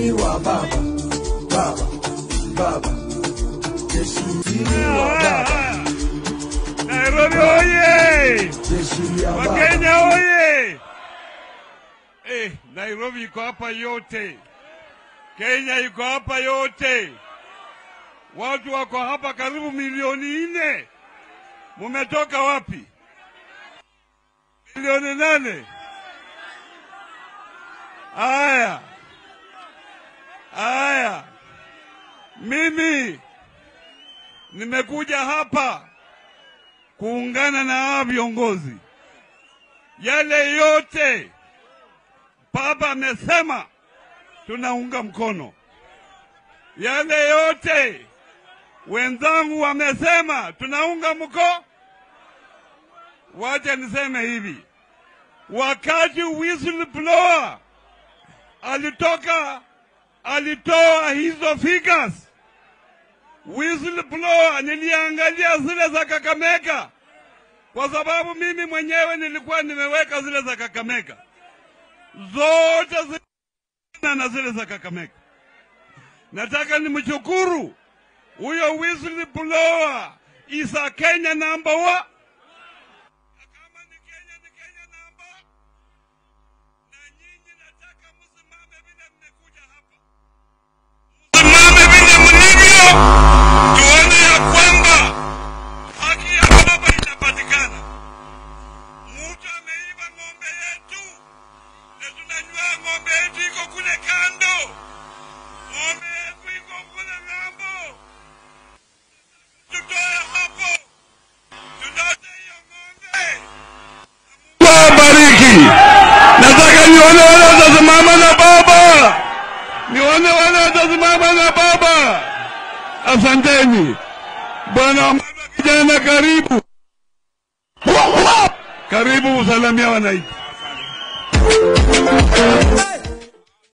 Jeshini wa baba, baba, baba. Jeshini wa baba, Nairobi oye! jeshini ya baba. Wakenya oye! Eh, Nairobi iko hapa yote, Kenya iko hapa yote, watu wako hapa karibu milioni nne. Mumetoka wapi? Milioni nane. Aya, aya, mimi nimekuja hapa kuungana na hawa viongozi. Yale yote baba amesema tunaunga mkono. Yale yote wenzangu wamesema tunaunga mkono. Wacha niseme hivi, wakati whistleblower alitoka alitoa hizo figures whistleblower niliangalia zile za Kakamega kwa sababu mimi mwenyewe nilikuwa nimeweka zile za Kakamega zote zina na zile za Kakamega. Nataka nimshukuru huyo whistleblower is a Kenya number one. Kama ni Kenya ni Kenya number na nyinyi nataka msimame vile mmekuja hapa msimame vile mlivyo, tuone ya kwamba haki ya baba inapatikana. Mtu ameiba ng'ombe yetu na tunajua ng'ombe yetu iko kule kando, ng'ombe yetu iko kule ng'ambo. Tutoe hapo, tutote hiyo ng'ombe. Mungu awabariki. Nataka nione wale watasimama na baba nione wale watasimama na baba. Asanteni bwana mama, kijana, karibu karibu, usalamia wananchi. Hey!